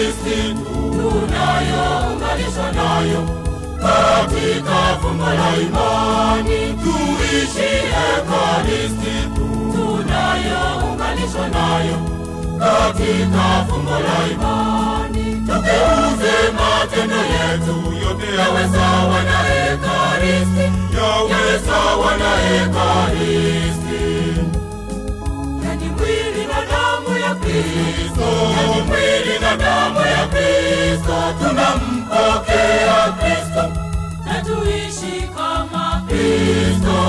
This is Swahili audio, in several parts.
Ekaristi tunayounganishwa nayo katika fumbo la imani. Tuishi Ekaristi tunayounganishwa nayo katika fumbo la imani. Tugeuze matendo yetu yote yawe sawa na Ekaristi, yawe sawa na Ekaristi. Yani mwili na damu ya Kristo, yani mwili na damu ya Kristo, tunampokea Kristo na tuishi kama Kristo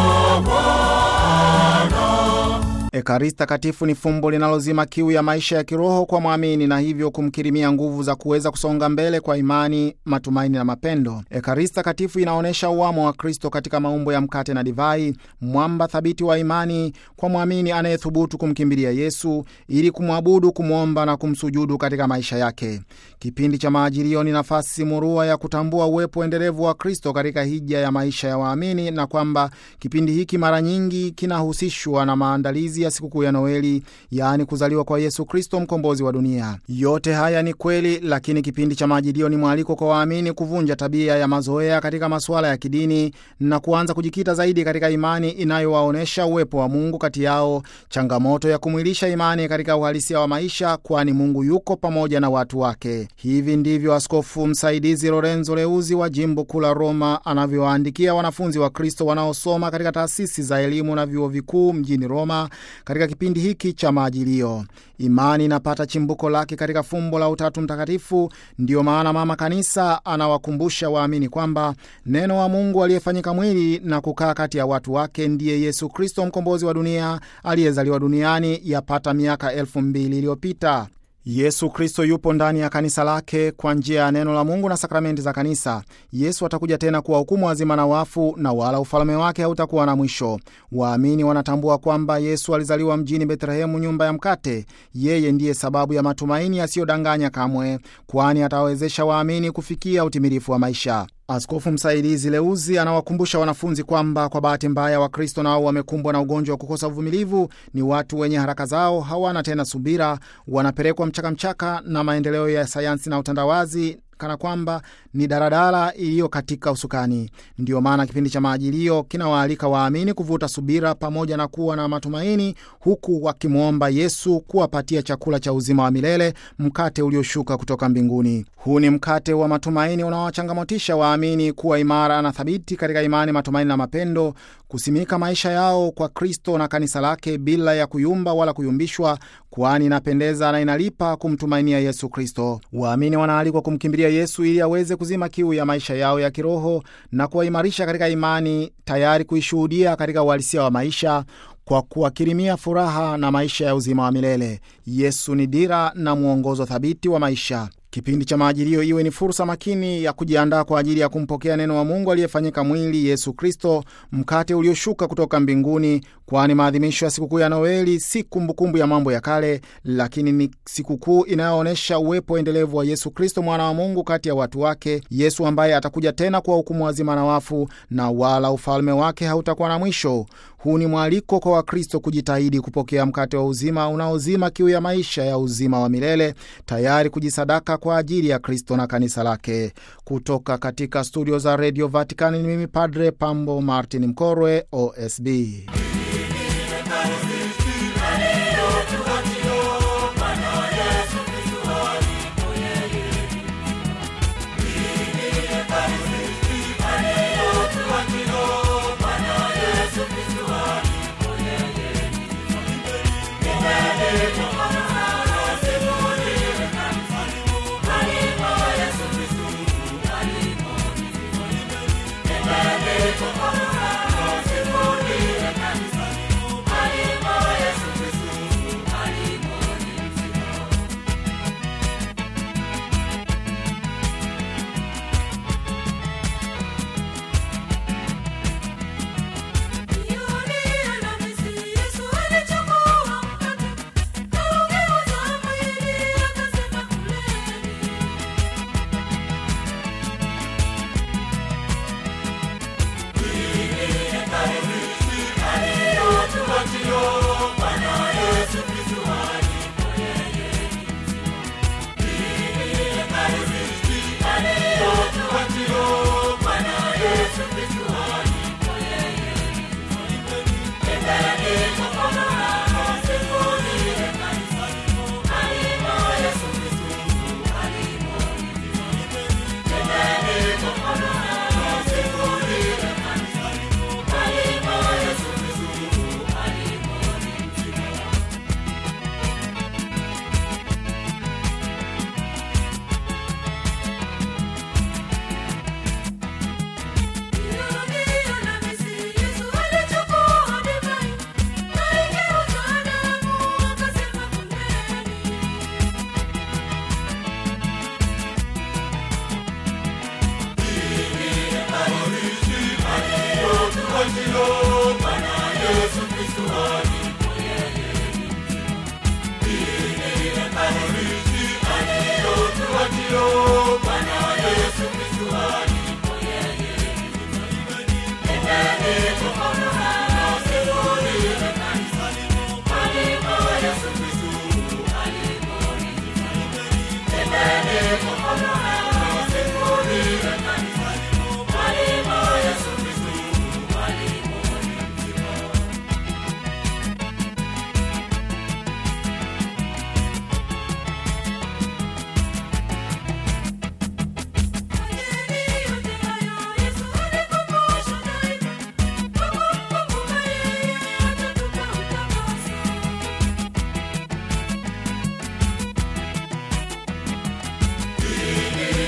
Bwana. Ekaristi Takatifu ni fumbo linalozima kiu ya maisha ya kiroho kwa mwamini na hivyo kumkirimia nguvu za kuweza kusonga mbele kwa imani, matumaini na mapendo. Ekaristi Takatifu inaonyesha uwamo wa Kristo katika maumbo ya mkate na divai, mwamba thabiti wa imani kwa mwamini anayethubutu kumkimbilia Yesu ili kumwabudu, kumwomba na kumsujudu katika maisha yake. Kipindi cha Maajilio ni nafasi murua ya kutambua uwepo endelevu wa Kristo katika hija ya maisha ya waamini, na kwamba kipindi hiki mara nyingi kinahusishwa na maandalizi ya sikukuu ya Noeli, yaani kuzaliwa kwa Yesu Kristo, mkombozi wa dunia. Yote haya ni kweli, lakini kipindi cha Majilio ni mwaliko kwa waamini kuvunja tabia ya mazoea katika masuala ya kidini na kuanza kujikita zaidi katika imani inayowaonyesha uwepo wa Mungu kati yao, changamoto ya kumwilisha imani katika uhalisia wa maisha, kwani Mungu yuko pamoja na watu wake. Hivi ndivyo askofu msaidizi Lorenzo Leuzi wa jimbo kuu la Roma anavyowaandikia wanafunzi wa Kristo wanaosoma katika taasisi za elimu na vyuo vikuu mjini Roma katika kipindi hiki cha Maajilio. Imani inapata chimbuko lake katika fumbo la Utatu Mtakatifu. Ndiyo maana Mama Kanisa anawakumbusha waamini kwamba neno wa Mungu aliyefanyika mwili na kukaa kati ya watu wake ndiye Yesu Kristo, mkombozi wa dunia aliyezaliwa duniani yapata miaka elfu mbili iliyopita. Yesu Kristo yupo ndani ya kanisa lake kwa njia ya neno la Mungu na sakramenti za kanisa. Yesu atakuja tena kuwahukumu wazima na wafu, na wala ufalme wake hautakuwa na mwisho. Waamini wanatambua kwamba Yesu alizaliwa mjini Betlehemu, nyumba ya mkate. Yeye ndiye sababu ya matumaini yasiyodanganya kamwe, kwani atawawezesha waamini kufikia utimilifu wa maisha. Askofu msaidizi Leuzi anawakumbusha wanafunzi kwamba kwa bahati mbaya Wakristo nao wamekumbwa na ugonjwa wa kukosa uvumilivu. Ni watu wenye haraka zao, hawana tena subira, wanapelekwa mchakamchaka na maendeleo ya sayansi na utandawazi kana kwamba ni daradara iliyo katika usukani. Ndiyo maana kipindi cha Maajilio kinawaalika waamini kuvuta subira pamoja na kuwa na matumaini, huku wakimwomba Yesu kuwapatia chakula cha uzima wa milele, mkate ulioshuka kutoka mbinguni. Huu ni mkate wa matumaini unaowachangamotisha waamini kuwa imara na thabiti katika imani, matumaini na mapendo, kusimika maisha yao kwa Kristo na kanisa lake bila ya kuyumba wala kuyumbishwa, kwani inapendeza na inalipa kumtumainia Yesu Kristo. Waamini wanaalikwa kumkimbilia Yesu ili aweze kuzima kiu ya maisha yao ya kiroho na kuwaimarisha katika imani, tayari kuishuhudia katika uhalisia wa maisha kwa kuwakirimia furaha na maisha ya uzima wa milele. Yesu ni dira na mwongozo thabiti wa maisha. Kipindi cha Maajilio iwe ni fursa makini ya kujiandaa kwa ajili ya kumpokea neno wa Mungu aliyefanyika mwili, Yesu Kristo, mkate ulioshuka kutoka mbinguni, kwani maadhimisho ya sikukuu ya Noeli si kumbukumbu ya mambo ya kale, lakini ni sikukuu inayoonyesha uwepo endelevu wa Yesu Kristo, mwana wa Mungu kati ya watu wake, Yesu ambaye atakuja tena kuwahukumu wazima na wafu, na wala ufalme wake hautakuwa na mwisho. Huu ni mwaliko kwa Wakristo kujitahidi kupokea mkate wa uzima unaozima kiu ya maisha ya uzima wa milele, tayari kujisadaka kwa ajili ya Kristo na kanisa lake. Kutoka katika studio za redio Vatikani ni mimi Padre Pambo Martin Mkorwe, OSB. Yesu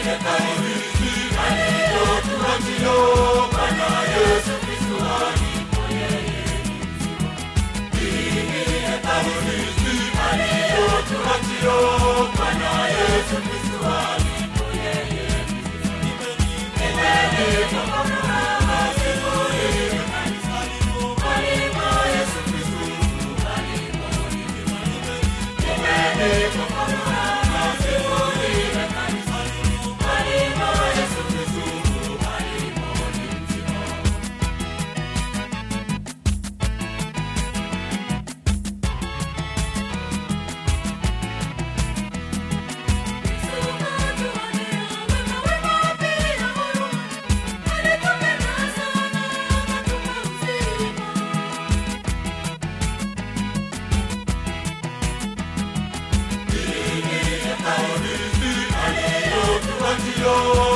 hekarini aliyotuachia Bwana Yesu Kristo alipo yeye Hii ni hekarini aliyotuachia Bwana Yesu Kristo alipo yeye Nipeni kwa furaha siku hii Karibu Yesu Kristo karibu Nipeni kwa furaha siku hii Karibu Yesu Kristo karibu aliyotuachia